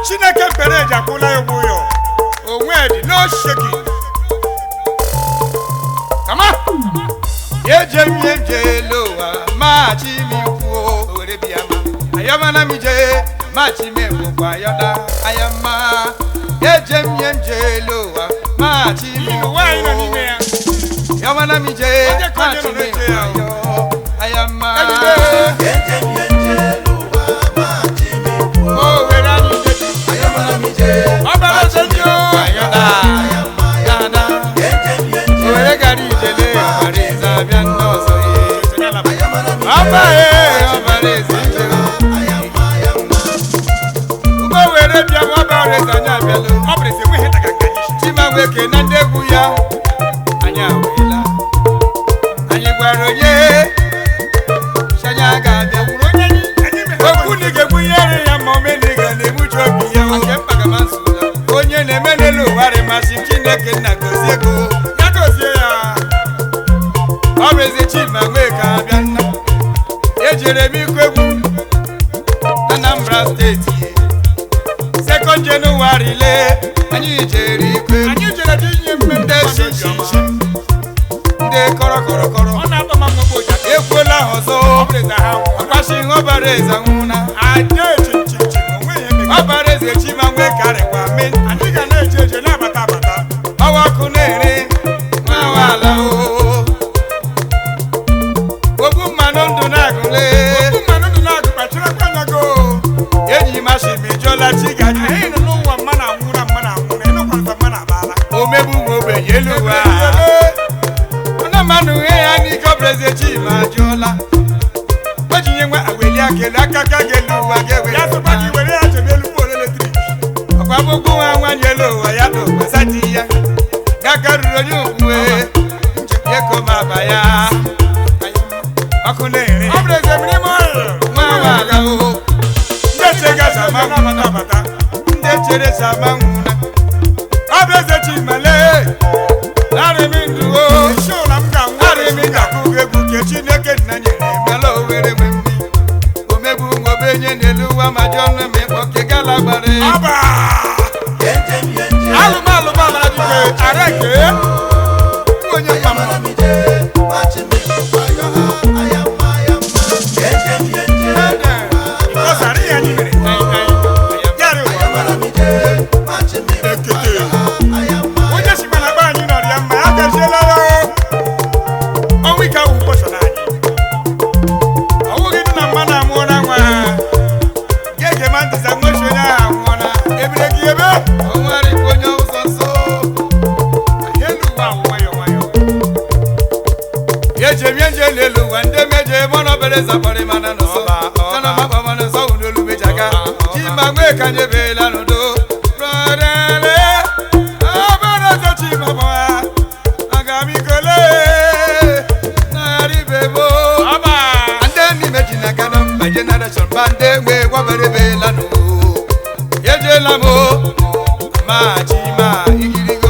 chineke mkpere eji akwụla ya ụgwọ ya onwe dị no shaking kama yeje mie jelo wa ma chi mi kwuo owere bịa ma ayọmana mi je ma chi mi bụkwa ayọda ayọma yeje mie jelo wa ma chi mi Igbo nwaanyị nọ n'ime ya ayọmana mi je Onye ka ma onye chi nọ mi n'eche ya bụkwa ayọ ayọma Ejide. owere anyị jebi ọbara jebi o ayọda ayọda owere gara ijele ọbara eze abịa ndị ọzọ ye ọba ye ọbara eze ijele ụgbọ were bịa ma ọbara eze anyị abịala ọ bụrụ ezi enweghị nta ka nke anyị shi chimamweke na ndị egwu ya anyị awela anyị gwara onye shanya ga-abịa gwuru onye anyị anyị mere okwu na ga-egbu ihe nri ya ma omeniga na-egbuchi obi ya nke mkpagamasụla onye na-eme n'elu ụwa rịmasị chineke nna gozie ego ya dozie ya ọ bụ eze chima nweke abịa nna ejere m ikwu egwu na Anambra steeti sekọnd jenụwarị le anyị jere ikwu egwu anyị jere dị inye mmemme ndị mmadụ obiọma. shishi ndị kọrọ kọrọ kọrọ ọ na-atọ ma mgbe ụja ekwela ha ọzọ ọ bụrụ eze ha nwụọ ọkwachi ọbara eze nwụna ada echimchimchim onweghị eme ọbara eze chima nwee karịkwa mee anyị ga na-eje eje na-abata abata ọwa ọkụ na-ere nwa nwaala o ogbu mmanụ ndụ na-agụle okwu mmanụ ndụ na-agụ kpachirakwa anya go enyi mashi mejọla chi gaji anyị nọ n'ụwa mma na anwụ na mma na anwụ na ịnụkwarịta mma na abala omegbu nwa ogbenye elu ụwa ọna mmanụ ihe ya n'ike ọbụla eze chima ajụọla o ji nye nwa aweli akelu aka ka ga-elu ụwa ga-ewe ya sịkwa gị were ya jebe elu poolu eletrik ọkwa gbogbo nwa nwanyị elu ụwa ya na ụgbasa di ya gaka ruru onye okwuwe ekoma aba ya ọkụ na-ere ọ bụrụ eze mmiri ime ọrịa nwa nwaala o ndị chega sama na-abata abata ndị chere sama nwụna ọ bụ eze chimale narịmị ndụ o isi ụla m ga-anwụ narịmị ga-akụ egwu ke chineke nna nyere mela owere nwe mmi omegbu nwa obenye n'elu ụwa ma jụọ nne ma ịkpọ ke gala gbara ya. ọba alụmalụ gbabara dike areke onye mama ịkọsara ihe anyị mere yarị ụwa ekete onye sikwa na be anyị nọrọ ya mma ya gaziela ya ọnwụ ike ahụ ụbọchị anyị ọ bụghị dị na mma na amụọla nwa ga-ege ma ntịza nwechi onye ahụ anwụọla ebire gị ebe ọnwere ikpe onye ụzọ nsọ elu ụwa ahụ nwayọ nwayọ ejemie nje n'elu ụwa ndị meje mọnọ bere zapọrị mana n'ụsọ kana makpa mana nsọ wụ n'olu mejaga chima nwee ka nyebela n'udo rọrere ọbara eze chima gbawa aga m ikole narị bebo ọba ndị n'ime ji na gana mba generation ba ndị nwe gwabere bela n'o ejela m o ma chima igirigo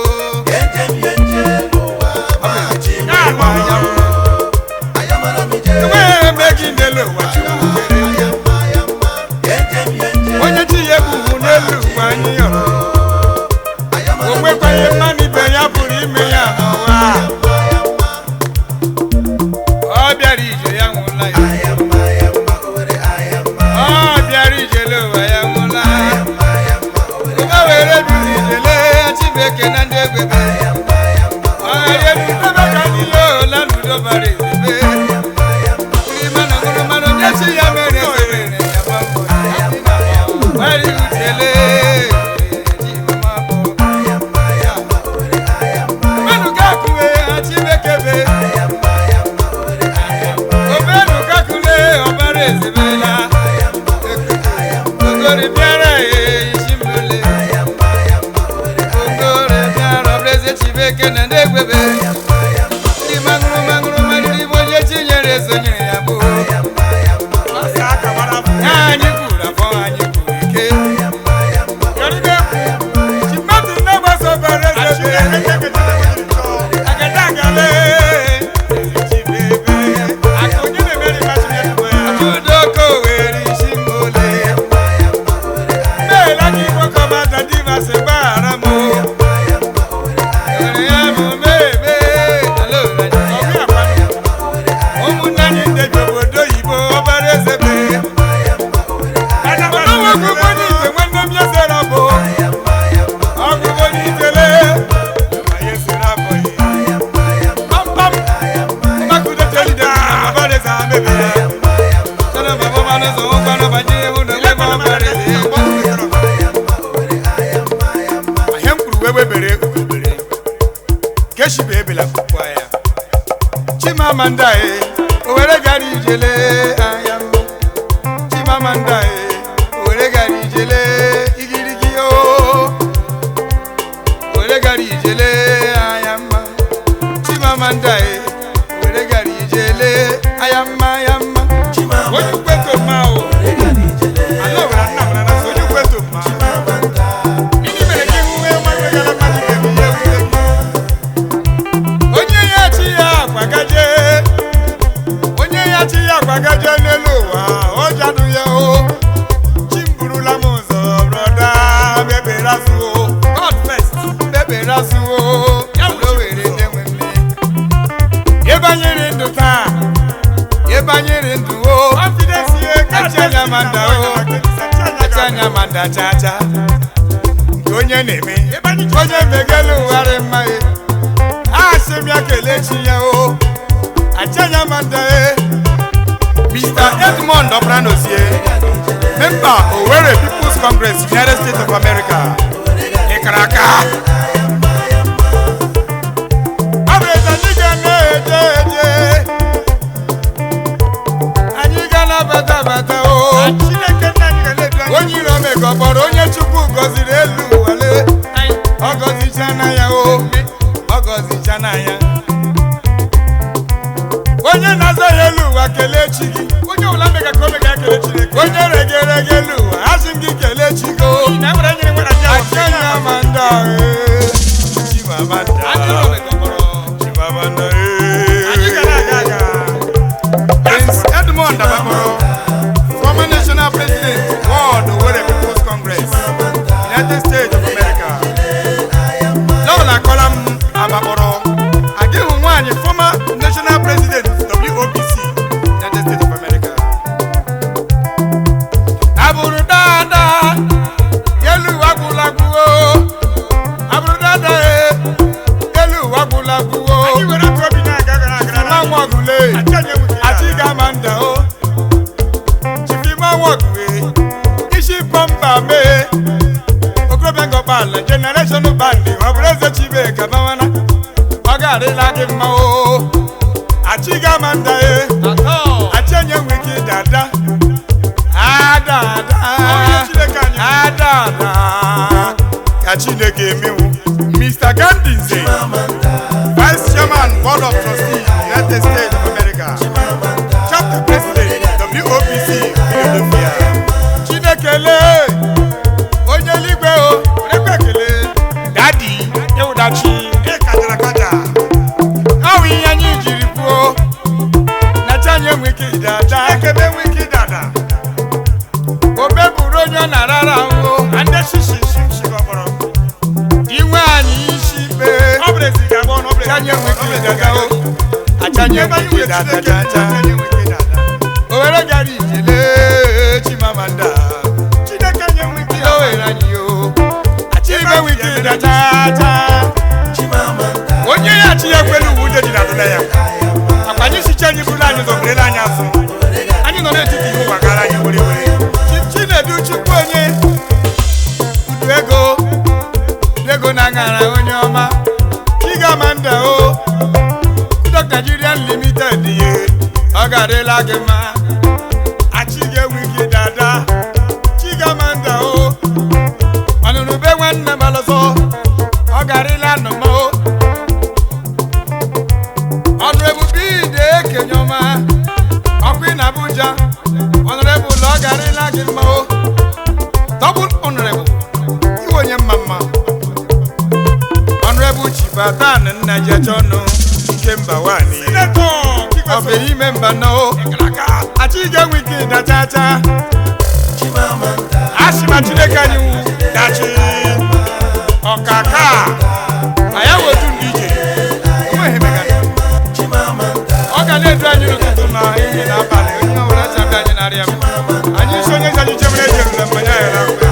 enweghị eme gị n'elu ụwa chukwu kere onye chi ya ebubu n'elu ụwa anyị yọrọ o nwekwaghị mmanụ ibe ya pụrụ ime ya n'ụwa ọ bịara ije ya nwụla ya ọ bịara ijele ụwa ya nwụla ụga were biri ijele chibeke na ndị egwebe ọghara edudebe ka ndị ya ola n'udo bara ezebe uri mana ṅụrụ mmanụ ndị chi ya mere eze mere ya gbapụ gbari utele mmanụ ga-akụwe ha chibeke be obenu kakule ọbara ezebela ogori bịara isi mbele ogori bịara ọbụlaeze chibeke na ndị egwebe ndị maṅụrụ maṅụrụ mariri bụ onye chi nyere ezo nyere ya bụ ọsị aka gbara afọ ya anyị kwuru afọ anyị kwuru ike yọrịbe chimati na-agbaso bara eze agada agale eze chibebe aka onye na-emeri mmasị ya udoko were isi mbole meela keshibe ebela kwukwa ya chimamanda e owere gara ijele anya mma chimamanda e owere gara ijele igirigi o owere gara ijele anya mma chimamanda e owere gara ijele anya mma anya mma onye ukweto mma o ala owere nna mara na so onye ukweto mma Gịnị mere ka ihu wee nwa wegara mmadụ ibe m ihe wute gị? onye ya chi ya akwagaje onye ya chi ya akwagaje n'elu ụwa ọ jadụ ya o chi m burula m ụzọ brọda bebere azụ o God first bebere azụ o ya were were na-enwe mme ịbanyere ndụ taa ịbanyere ndụ o echenya manda o echenya manda cha cha nke onye na-eme onye megelu ụgharị mma ya asị m ya kelee chi ya o achanya manda e Mr. Edmond Obranozie member Owerri People's Congress United States of America ịkara aka ọ bụ eze anyị ga na-eje eje anyị ga na-abata abata o onye iro mega ọ kpọrọ onye chukwu gọziri elu wale ọ gọzichana ya o ọ gọzichana ya onye na-aza ya elu ụwa kelee chi gị onye ọbụla mega ka o mega ya kelee chineke onye regerege elu ụwa asị m gị kelee chi gị o akenya manda ee chimamanda chimamanda ee Prince Edmond Abakoro, former national president, World Owerri People's Congress, United States of America. Lola Kolam Abakoro, Adehu Nwanyị, former national president, WOPC, United States of America. Abụrụ dada, elu agwụlagwụ o. Abụrụ dada e, elu agwụlagwụ o. Nwa ọgụle, Achiga Manda o. Chifima Wọgwe, Isi Pọmba mee. Okorobịa Ngọkpala, Generation Bandi, ọ bụrụ eze Chibeka Bawana. Ọ ga-adịla gị mma o. Achiga Manda e. Achenye nwike dada. Adada. Adada. Ka Chineke emewu. Mr. Gandhi Nze. Vice Chairman, Board of Trustees, United States of America. Chapter President, WOPC, Philadelphia. Chinekele, onye eluigwe o, onye ekele. Dadi, Ewudachi, ịkajara kaja. Ọ bụ ihe anyị jiri kwuo, na chi anyị enwe ike ịdada. Ekebe enwe ike ịdada. Obe bụrụ onye ọ na-arara ahụ. Ande shishi shimshi gọbọrọ. Inwe anyị isi kpee. Chanye enwe ike ịdada o. Achanye enwe ike ịdada chacha. Owere gara ijele Chimamanda. Ihe o were anyị o. Achime enwe ike ịdada chacha. onye ya chi ya kwelu uwe ude ji na adụla ya akwa anyị sicha anyị bụrụ anyị zọberele anyị afọ anyị nọ n'etiti ihe ụwa gara anyị were were Chi- chinedu chukwu onye udu ego udu ego na aṅara onye ọma chigamanda o Kudok Nigerian Limited ye ọ ga-adịla gị mma achị ga-enwe gị dada chigamanda o ọnụnụ be nwanne malụsọ ọ garịla nnọmọ ọnụrebụ bid ekenye ọma ọkụ na abuja ọnụrebụ ụlọ ọ garịla gị mma o dọbụl ọnụrebụ iwe onye mma mma ọnụrebụ chibatan nna jechọnụ ike mba nwanyị ọ bụ ime mba nọ achị ga-enwe ike ịda chacha asịma chineke anyị wụ dachi ọkaka na ya wetu ndị ije enweghị megana ọ ga na-edu anyị n'ụtụtụ na ehihie na abalị onye ọbụla chabe anyị narịa m anyị isi onye ji anyị jebere ejere mmanya ya na mgbe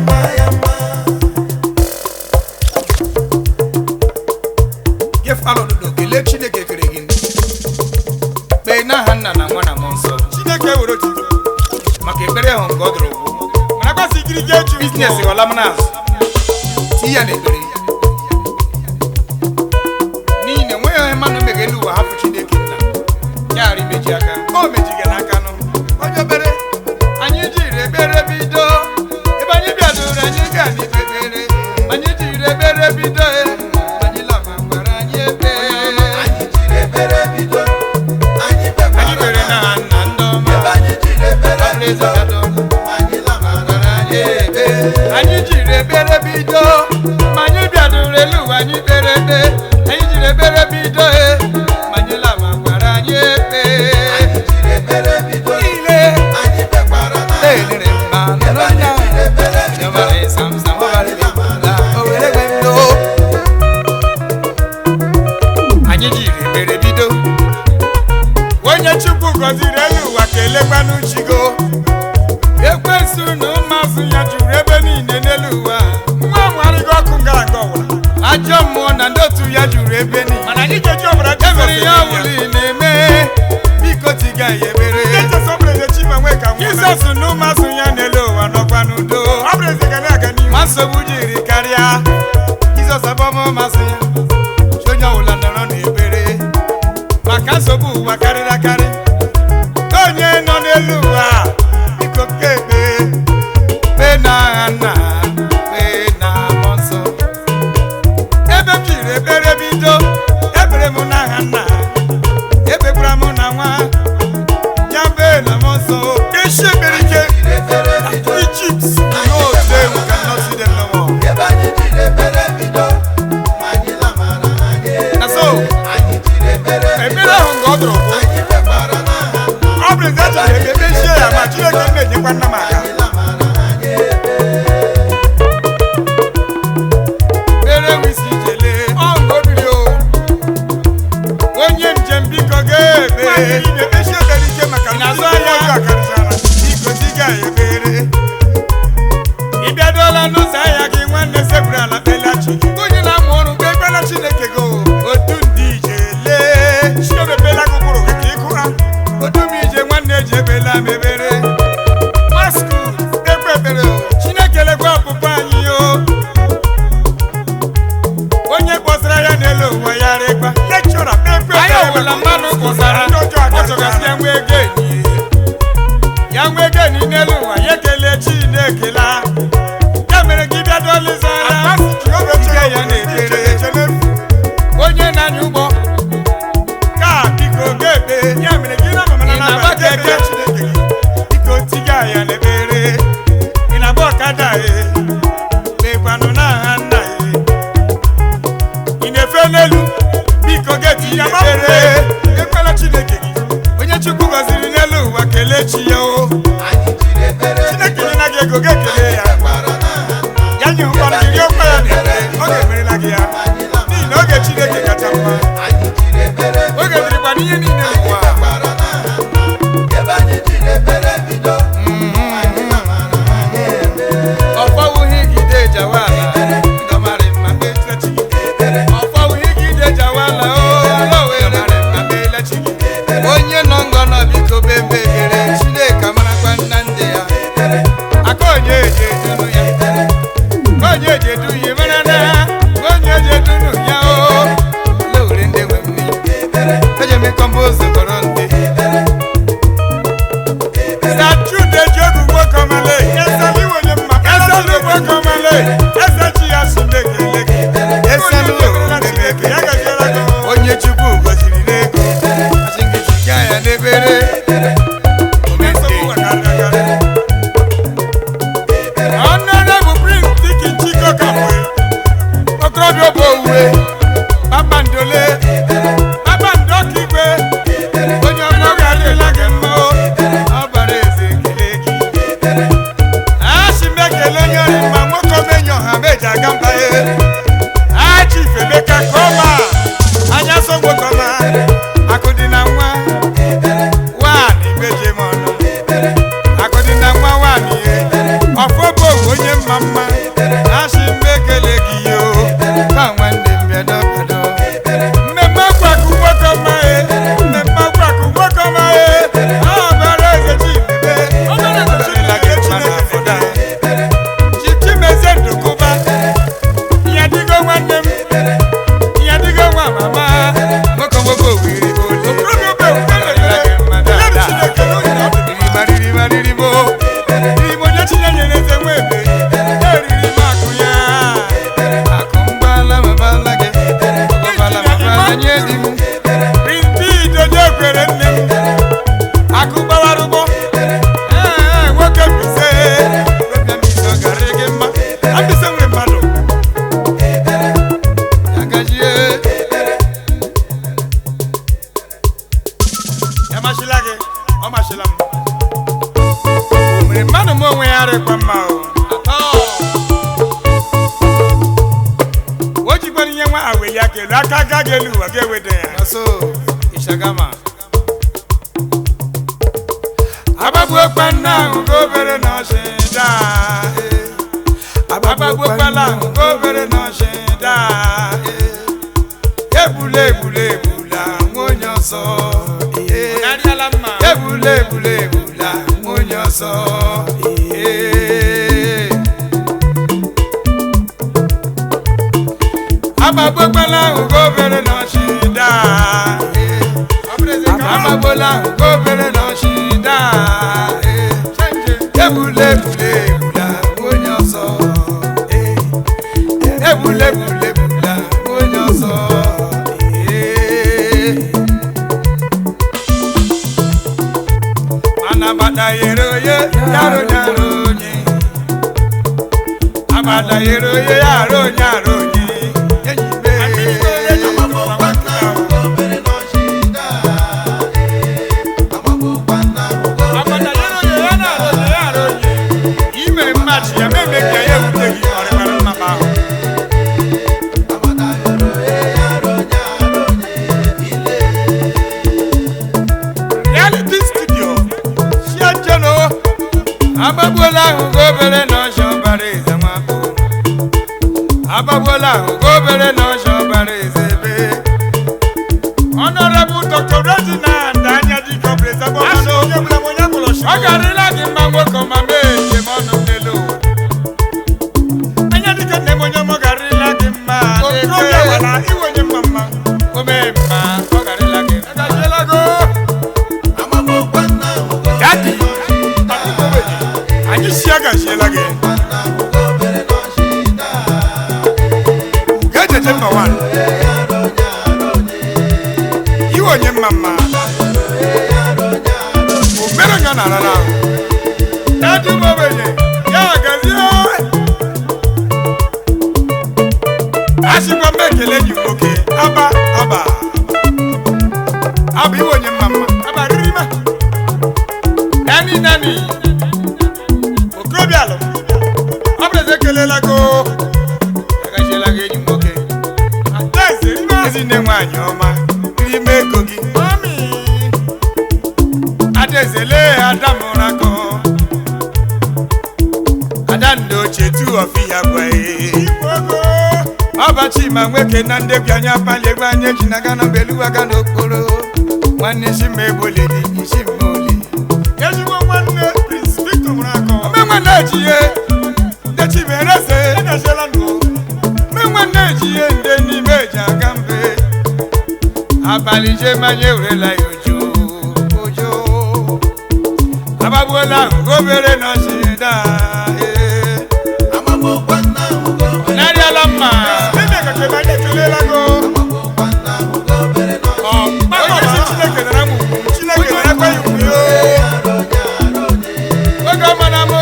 gefalọdodo kelee chineke kere gị kpee n'aha nna na nwa na mmụọ nsọ chineke were otuto maka ekpere ahụ nke ọ dụrụ ụgwụ mana gbasa ikiri je echu biznes ghọla m n'azụ tinye ya n'ekpere na ndị otu ya juru ebe niile mana anyị ga-eji ọbara e nwere ihe ọbụla ị na-eme biko tiga ya ebere Jizọs na ụmụazụ ya n'elu ụwa nọkwa n'udo ọ bụrụ ezi ga na-aga n'ihu ma nsogbu jiri karịa jizọs abọma masị ya chi onye ọbụla nọrọ n'ebere maka nsogbu ụwa karịrị akarị ka onye nọ n'elu ụwa biko kebe kpee na agha nna kpee na mmụọ nsọ ebe m jiri ekpere bido ekpere m n'aha nna ekpekwara m na nwa ya bee na m nsọ isi ekpere ike Egypt no today we cannot see them no more na so ekpere ahụ nga ọ dụrụ bụ ọ bụrụ ezi achọrọ ebe emezie ya ma Chineke m na-enyekwa nna m aka kpere wisi jele ọ nga obiri o onye njem biko ga-ebe ekpechi ekpere ike maka Ị na-azụ ndị ahịa? ọzọ akarịchara biko diga ya ekpere ị bịadola n'ụzọ ahịa gị nwanne sekpuru ala kpelachi gị onye na-amụ ọrụ mgbe ekpela chineke gị otu ndị ije lee chiomepela gị ụkpụrụ gị ka ị gụra otu m ije nwanne ji ebela m ebere masku ekpe ekpere o chineke lekwa ọpụpụ anyị o onye kpọsara ya n'elu ụwa ya rịkwa lekchọra ekpe anyị ọbụla mmadụ kpọsara Ndị ọjọọ ọ akarịchara. chọgasị ya nwe ego enyi ya nwee geni n'elu ụwa ya kelee chineke la ya mere gị bịa doliza Ike ya na-ekpere. onye na-anya ụgbọ ka biko ga-ekpe ya mere gị na mama Ị na-agba na keke? chineke gị biko tiga ya n'ekpere ị na-agba ọkada e kpekwanụ n'aha nna e ị na-efe n'elu biko ga-eti ya ekpere ekwela chineke gị onye chukwu gọziri n'elu ụwa kelee chi ya o chineke nye na gị ego ga-ekele ya ya nye ụkpọrọ gị rie ụkwa ya na-ekpe ọ ga-emerela gị ya n'ihi na oge chineke kacha mma oge dịrịkwa n'ihe niile n'ụwa ọfọwụghị gide jawala ndọmarị mma Ekpere chi gị. ọfọwụghị gide jawala o lowere mma melechi onye nọ ngọ nọ biko bembe ekpere chineke marakwa nna ndị ya aka onye eji edunu ya Ka onye eji edu ya mara na ka onye eji edunu ya o lowere ndị nwe m n'iyi eji eme kọmpozu kọrọ ndị Sachude jogu gwokomale, esali wonye mma, esali gwokomale, esachi ya sindekele gị. Esali Onye meberela Chineke, ya gaziela gị. onye chukwu gọziri n'ego asị gị ziga ya n'ebere Nsogbu ụwa karịrị akarị. Honorable Prince Dikin Chiko Kamwe, okorobịa bụ owuwe Kpakpandole, Kpakpando Kigwe, onye ọma ga-adịla gị mma o. ọ bara eze ekele gị Asị m ekele onye ọrụ mma, nwoke omenye ọha meji aga mba ya. Aji Ifemeka Koma, anya so gbokọma, akụ dị na nwa, nwanyị meje m ọnụ. Akụ dị na nwa nwanyị ye, ọfọ bụ owu onye mma mma, asị m ekele gị yo. ka nwanne m bịa dọkado Mmemme akwakụ nwoke ọma ye, mmemme akwakụ nwoke ọma ye, ọ bara eze Chimebe, ọ bara eze Chineke Chineke fọdụ anyị. Chichimezie Ndụkụba, ya dịgo nwanne m, ya dịgo nwa mama. nwoke nwoke owiri ole Okorobịa obe ewuwe Ọdịla gị mma na-ekele, ya bụ dada. Chineke n'oge na ọ dị mma. ririmarịrịma riribo Igbo nye Chineke na-eze nwa ebe, eriri m akụ ya. akụ mgbala mabala gị ọgbala mabala nye di m Rimpi Idodo ekwere nne m, akụ gbawara ụgbọ. Ee, nwoke Mbaise, nwoke Mbaise ọ gara gị mma. A Mbaise nwere mmadụ. ya gajie Ya machila gị, ọ machila m. O mere mmadụ m onwe ya rịkwa mma o. O jikwara ihe nwa awe ya kelu aka aka ga-elu ụwa ga-eweda ya. ọsọ ishagama Agbagbuokwa nna ahụ ka obere na ọchịda. Agbagbuokwala ahụ ka obere na ọchịda. ebule ebule ebula nwa onye ọzọ ihe narịala mma ebule ebule ebula nwa onye ọzọ ihe agbagbogbala ugo obere na ọchịda agbagbola ugo obere na ọchịda ebule ebule ebula nwa onye ọzọ ebule ebule ebula nwa onye ọzọ mana agbada yere oye yaro nyaro onye agbada yere oye yaro nyaro onye enyi be agbada yere onye ya na-arụ onye ya arụ onye ime mmadụ ya meme ka ya ewute gị ọrịbara mmaba ahụ reality studio siajeno agbagbuola ahụ ga obere na ọsha ọbara eze nwabụ agbagbuola ahụ ga obere na ọsha ọbara eze ebe Honorable Dr. Reginald Anyadike ọ bụ ezigbo mmanụ onye bụla m onye bụrụ ọ garịla gị mma nwoke ma mee njem ọnụ n'elu ụwa Anyadike nne m onye mụ garịla gị mma okorobịa wala iwenye mma mma o mee mma ọ garịla gị mma agajiela go dadi akụkọbeghị anyị si agajiela gị ga-ejeje mma wan iwenye mma mma obere onye ọ na-arara ahụ dadi m ogbenye ya gazie asịkwa m ekele gị nwoke aba aba aba iwenye mma mma aba riribe nani nani okorobịa alụ ọ bụrụ eze ekelela go agachiela gị enyi m nwoke adaeze rime ezinne nwaanyị ọma n'ime ego gị mami adaeze lee ada mụrụ akọ ada ndị ochie tu ọfi ya gwaghị ogo ọbachi ma nwoke na ndị bi anya pali egbe anya eji na gana mgbe elu aga n'okporo nwanne isi ma egboledi isi mma oli ezigbo nwanne prince victor mụrụ akọ omenwe na-eji ihe dechimereze edeziela nụ omenwe na-eji ihe nde n'ime eji aga mbe abalị je manya ewurela ya ojo ojo agbagbuola ahụ obere na ọchịda narịala mma ebe kake ma anyị ekelela go onye si chineke nara m ugwu chineke narakwa ya ugwu yo oge ọmana m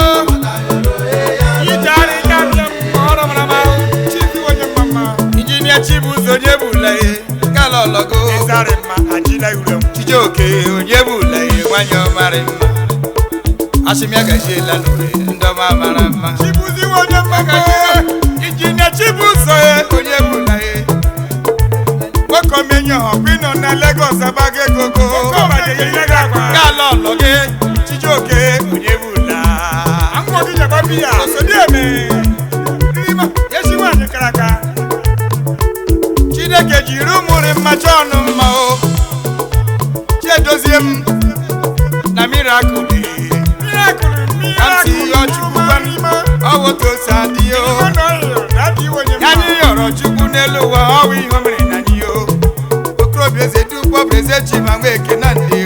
ije ara ike abịa m ọrụ mara m ahụ chifi onye mma mma injinia chibuzo onye bụla ihe gala ọlọgo ịzarị mma ajila ure m chijioke onye bụla ihe nwanyị ọmarị mma asịmịa gajiela n'ure ndị ọma mara mma chibuzi onye mma mma injinia chibuzo onye bụla ihe nwoke omenye ọkwa ịnọ na Lagos abago egogo gala ọlọ gị chijioke onye bụla akwụkwọ gị nyekwa biya osodi eme rima ezi nwaanyị kara aka chineke jiri ụmụrị mmacha ọnụ mma o chiedozie m na mirakụl Kamsi yọ Chukwu gwa m, ọ wụta ose adịghị o ya anyị yọrọ chukwu n'elu ụwa ọwụ ihe o mere na anyị o okorobịa eze dukpọ bụ eze chi ma nwa eke na ndị